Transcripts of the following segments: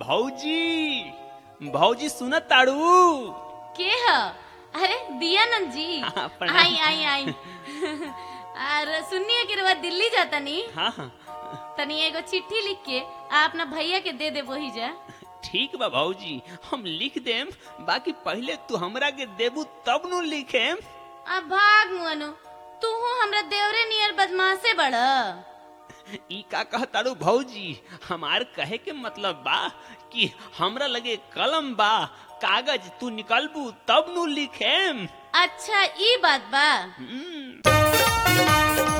भौजी भौजी सुनत ताड़ू के ह अरे दिया नंद जी हाँ, प्रणाम। आई आई आई और सुनिए कि रवा दिल्ली जाता नी हाँ हाँ तनी एगो चिट्ठी लिख के आ अपना भैया के दे दे वही जा ठीक बा भौजी हम लिख देम बाकी पहले तू हमरा के देबू तब नु लिखेम अब भाग मुअनु तू हमरा देवरे नियर बदमाशे बड़ ई का कहताड़ू भौजी हमार कहे के मतलब बा कि हमरा लगे कलम बा कागज तू निकलबू तब नु लिखेम अच्छा ई बात बा हम्म,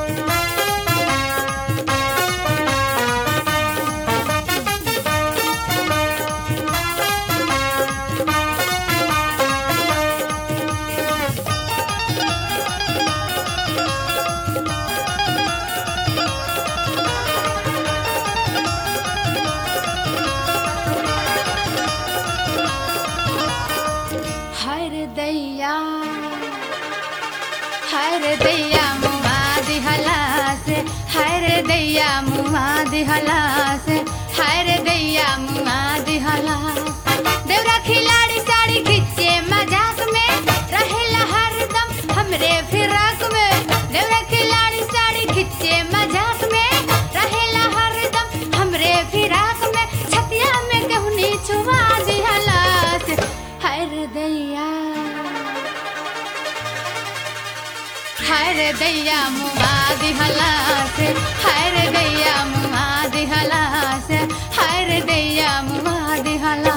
हर दैया हर दैया मुआ दिहला से हर दैया मुआ दिहला से हर दैया मुआ दिहला देवरा खिलाड़ी साड़ी खींचे मजाक में रहेला हरदम हमरे फिराक में देवरा खिलाड़ी साड़ी खींचे मजाक में रहेला हरदम हमरे फिराक में छतिया में कहनी छुआ दिहला से हर दैया हर दैया मुआ दिहला से हर दैया मुआ दिहला से हर दैया मुआ दिहला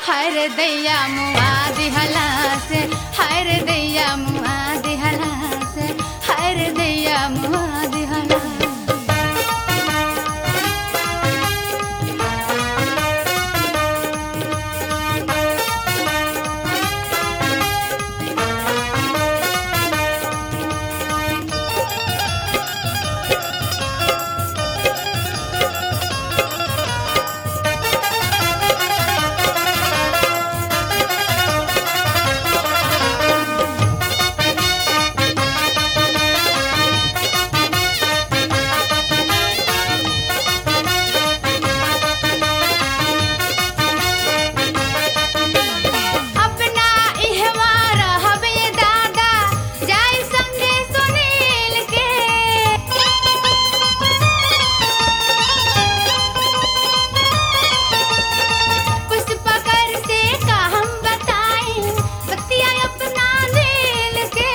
हर दैया मुआ दिहला से हर दैया मुआ दिहला से हर दैया मुआ दिहला अपना इहवा रहबे दादा जाई संगे सुनील के पुष्पा कर से का हम बताई बतिया अपना दिल के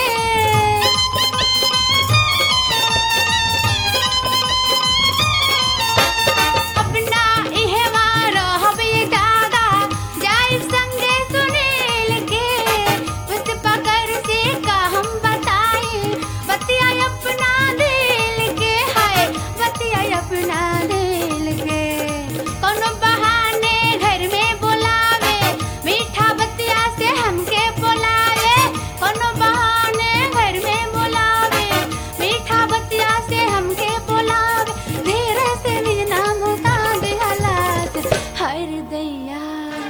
अपना इहवा रहबे दादा जाई संगे सुनील के पुष्पा कर से का हम बताई बतिया अपना दिल के है बतिया अपना दिल के कोनो बहाने घर में बुलावे मीठा बतिया से हमके बुलावे कोनो बहाने घर में बुलावे मीठा बतिया से हमके बुलावे धीरे से निज नाम का दिहलात हर दैया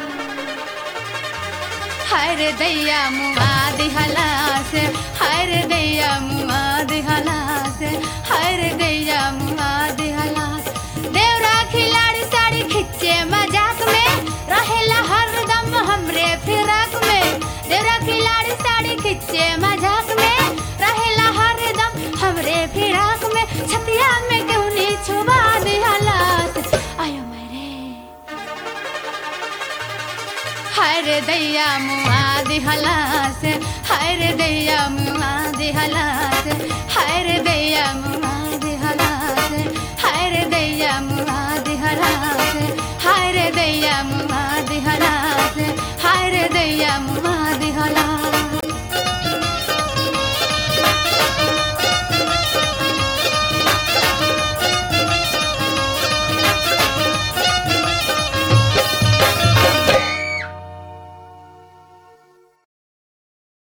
हर दैया मुआ दिहला से हर दैया मुआ दिहला से हर दैया मुआ दिहला देवरा खिलाड़ी साड़ी खिच्चे मजाक में रहेला हरदम हमरे फिराक में देवरा खिलाड़ी साड़ी खिच्चे मजाक में रहेला हरदम हमरे फिराक में छतिया में क्यों नहीं छुबा दिहला आयो मेरे हर दैया मुआ दिहला से हर दैया मुआ दिहला से हर दैया मुआ